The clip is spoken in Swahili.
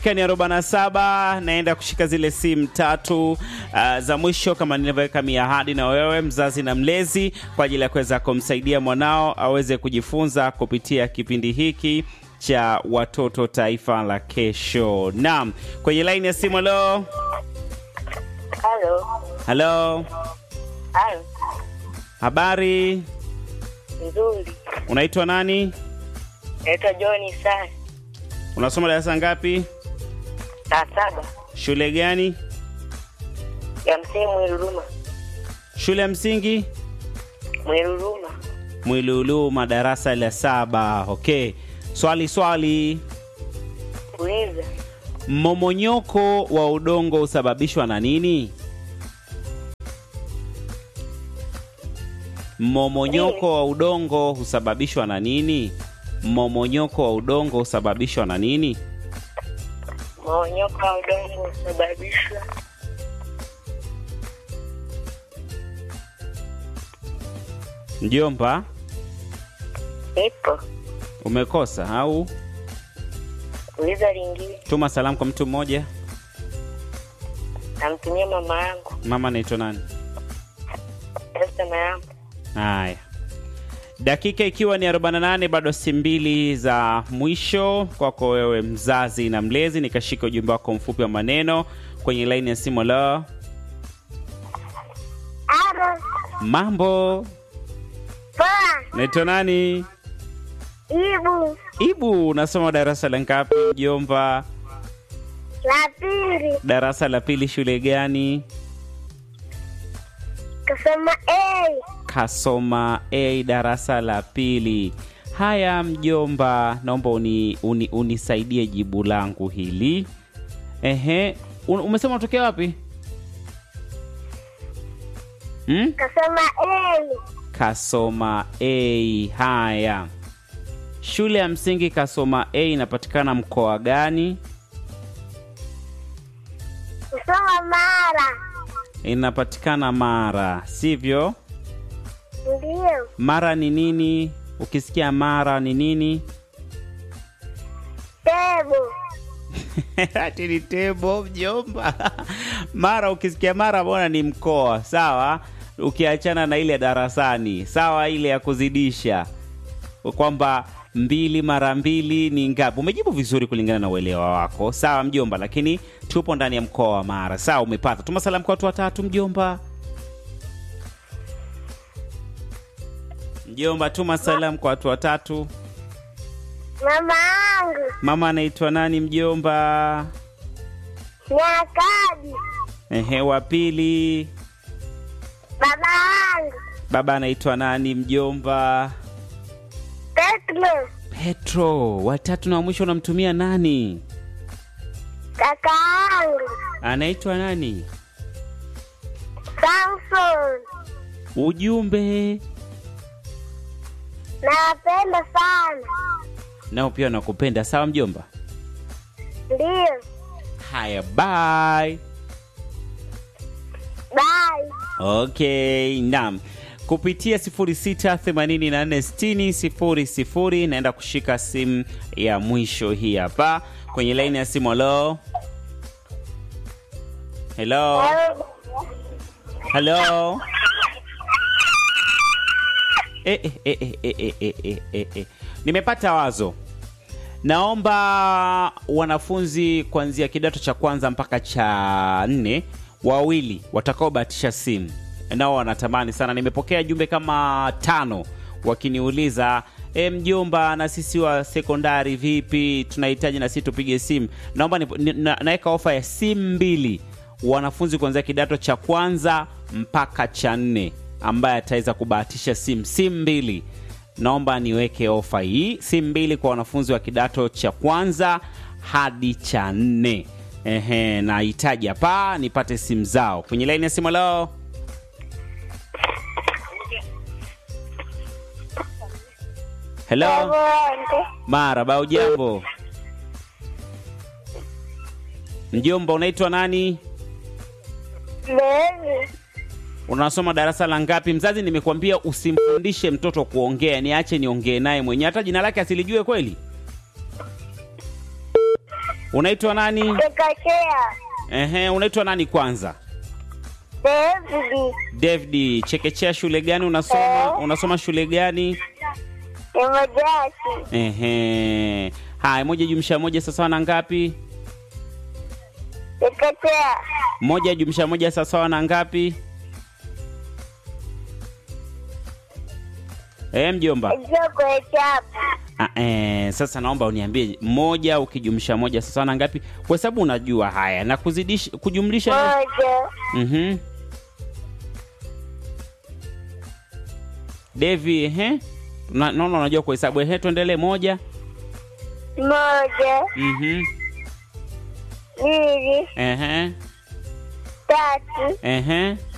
ni arobaini na saba naenda kushika zile simu tatu uh, za mwisho kama nilivyoweka miahadi na wewe mzazi na mlezi kwa ajili ya kuweza kumsaidia mwanao aweze kujifunza kupitia kipindi hiki cha watoto taifa la kesho naam kwenye laini ya simu halo Halo. halo Halo. habari Nzuri. unaitwa nani Naitwa John Sai. unasoma darasa ngapi Saa saba. shule gani Ya msingi Mwiruruma. shule ya msingi Mwiruruma. mwiluluma darasa la saba okay swali swali Uliza. mmomonyoko wa udongo husababishwa na nini mmomonyoko wa udongo husababishwa na nini mmomonyoko wa udongo husababishwa na nini Maonyoko wa udongo husababishwa mjomba ipo. umekosa au Uliza lingine. tuma salamu kwa mtu mmoja Namtumia mama yangu. mama anaitwa nani Esta yangu. haya dakika ikiwa ni 48 bado si mbili za mwisho kwako wewe mzazi na mlezi nikashika ujumbe wako mfupi wa maneno kwenye laini ya simu lo Aro, mambo poa, naitwa nani ibu, ibu unasoma darasa la ngapi mjomba la pili, darasa la pili shule gani kasoma A, kasoma a darasa la pili haya mjomba naomba uni, uni, unisaidie jibu langu hili ehe Un, umesema unatokea wapi hmm? kasoma A, kasoma a haya shule ya msingi kasoma a inapatikana mkoa gani kusoma Mara, inapatikana mara sivyo ndiyo, mara ni nini ukisikia mara ni nini tebo, ati ni tebo mjomba mara ukisikia mara bona ni mkoa sawa ukiachana na ile ya darasani sawa ile ya kuzidisha kwamba mbili mara mbili ni ngapi umejibu vizuri kulingana na uelewa wako sawa mjomba lakini tupo ndani ya mkoa wa mara sawa umepata tuma salamu kwa watu watatu mjomba mjomba tuma salamu kwa watu watatu mama yangu, mama anaitwa nani mjomba Nyakadi, ehe wa pili baba yangu, baba anaitwa nani mjomba Petro, petro watatu na wa mwisho unamtumia nani kaka yangu, anaitwa nani Samson, ujumbe nawapenda sana, nao pia nakupenda sawa mjomba ndiyo, haya bye bye. okay naam kupitia 06846000 naenda kushika simu ya mwisho hii hapa kwenye laini ya simu halo helo halo eh, eh, eh, eh, eh, eh, eh, eh, eh, eh. nimepata wazo naomba wanafunzi kuanzia kidato cha kwanza mpaka cha nne wawili watakaobahatisha simu nao wanatamani sana nimepokea jumbe kama tano wakiniuliza e, mjomba na sisi wa sekondari vipi tunahitaji na sisi tupige simu naomba ni- ni- na- naweka ofa ya simu mbili wanafunzi kuanzia kidato cha kwanza mpaka cha nne ambaye ataweza kubahatisha simu simu mbili naomba niweke ofa hii simu mbili kwa wanafunzi wa kidato cha kwanza hadi cha nne ehe nahitaji hapa nipate simu zao kwenye laini ya simu leo helo Asante. maraba ujambo mjomba unaitwa nani Mary, unasoma darasa la ngapi mzazi nimekuambia usimfundishe mtoto kuongea niache niongee naye mwenyewe hata jina lake asilijue kweli Unaitwa nani? Chekechea. Ehe, unaitwa nani kwanza? David. David, chekechea shule gani unasoma? Eh. Unasoma shule gani? Emojasi. Ehe. Haya, moja jumlisha moja sawasawa na ngapi? Chekechea. Moja jumlisha moja sawasawa na ngapi? Eh, mjomba. Joko chapu. Ah, eh, sasa naomba uniambie moja ukijumlisha moja sawasawa na ngapi? Kwa sababu unajua haya na kuzidisha kujumlisha Moja. Mhm. Devi, ehe. Na- Naona unajua kuhesabu. Ehe, tuendelee moja. Moja. Mhm. Mbili. Ehe. Tatu. Ehe.